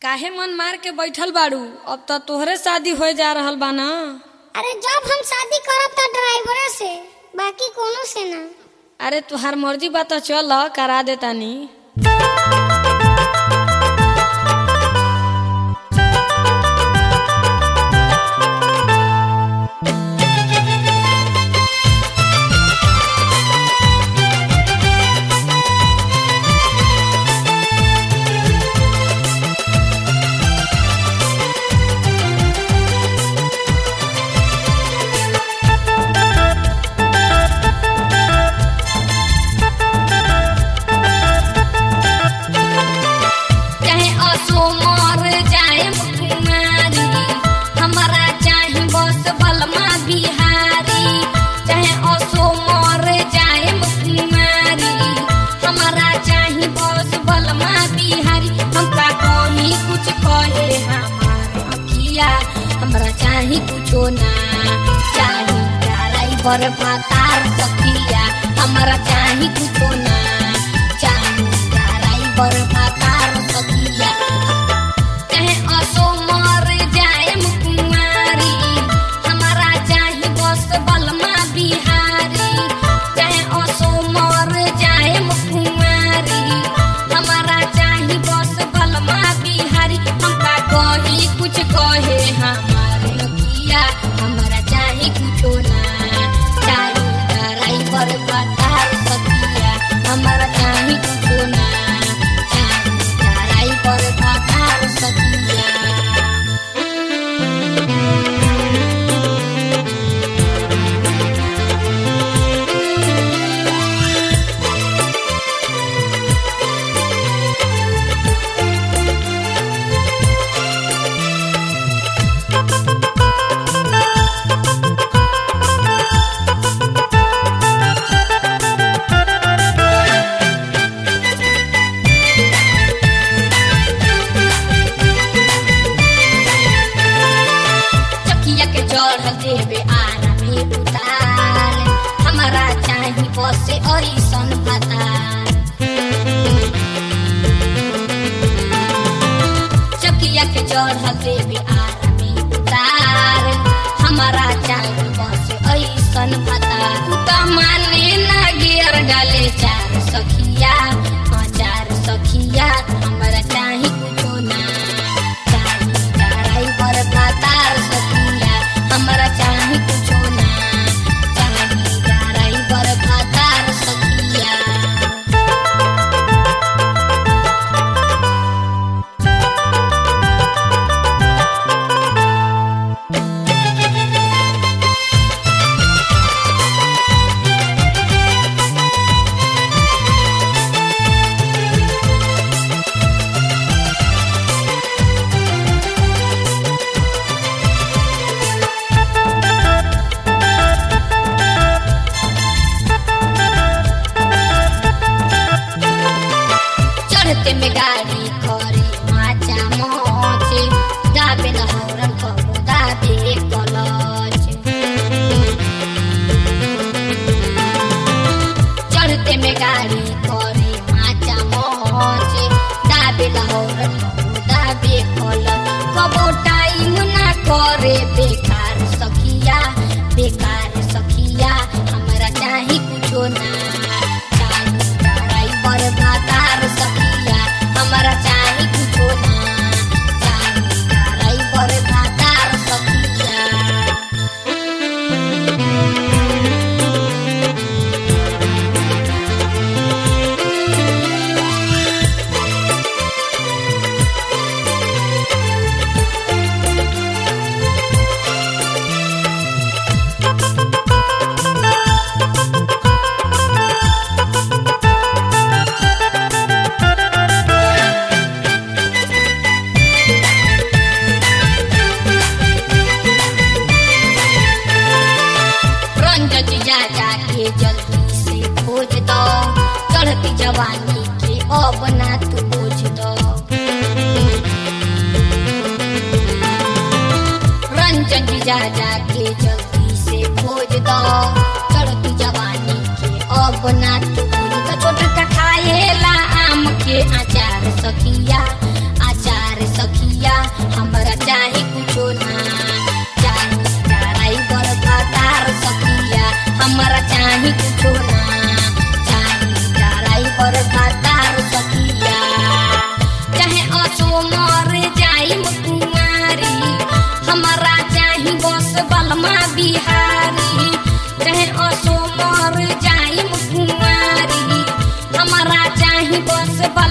काहे मन मार के बैठल बाड़ू अब तो तोहरे शादी हो जा रहल बा ना अरे जब हम शादी करब त ड्राइवरे से बाकी कोनो से ना अरे तुहार मर्जी बा तो चल करा दे तानी चाहे असो मर जाए कुमारी हमारा चाहे बस बलमा बिहारी चाहे असो मर जाए कुमारी हमारा चाहे बस बलमा बिहारी हमका कहीं कुछ कहे हमार अखिया हमरा चाहे कुछो ना चाहे ड्राइवर भातार सखिया हमरा चाहे कुछो ना चाहे ड्राइवर भातार सखिया चाहे असो मर जाए कुमारी हमारा चाहे बस बलमा बिहारी चाहे असो मर जाए कुमारी हमारा चाहे बस बलमा बिहारी हमका कही कुछ कहे हमारे लगिया हमारा चाहे कुछो ना चाहे ड्राइवर बतार सकिया हमारा चाहे कुछो ना चाहे ड्राइवर बतार सकिया चकिया के चढ़ देवे आरा में उतार हमारा चाही बसे ऐसन पतार चकिया के चढ़ देवे आरा में उतार हमारा चाही बसे ऐसन पतार उ त माने ना गियर डाले चार सखिया हाँ चार सखिया हमारा चाही कुछो ना चाही ड्राइवर भातार सखिया हमारा चाही कुछो ना चाही ड्राइवर भातार सखिया चढ़ते में गाड़ी करे माचा मोचे दाबे न हौरन कबो दाबे कलच चढ़ते में गाड़ी करे माचा मोचे दाबे न हौरन कबो दाबे कलच कबो टाइम ना करे बेकार सखिया बेकार सखिया हमरा चाही कुछो ना चाही ड्राइवर भातार सखिया हमरा चाही कुछो ना चाही ड्राइवर भातार सखिया रंजन जा जाके जल्दी से खोज दो चढ़ती जवानी के अब ना तू बोझ दो रंजन जा जाके जल्दी से खोज दो चढ़ती जवानी के अब ना तू बोझ दो छोटा खाएला आम के अचार सखिया अचार सखिया बिहारी चाहे असो मर जाई कुंवारी हमारा चाही बस बल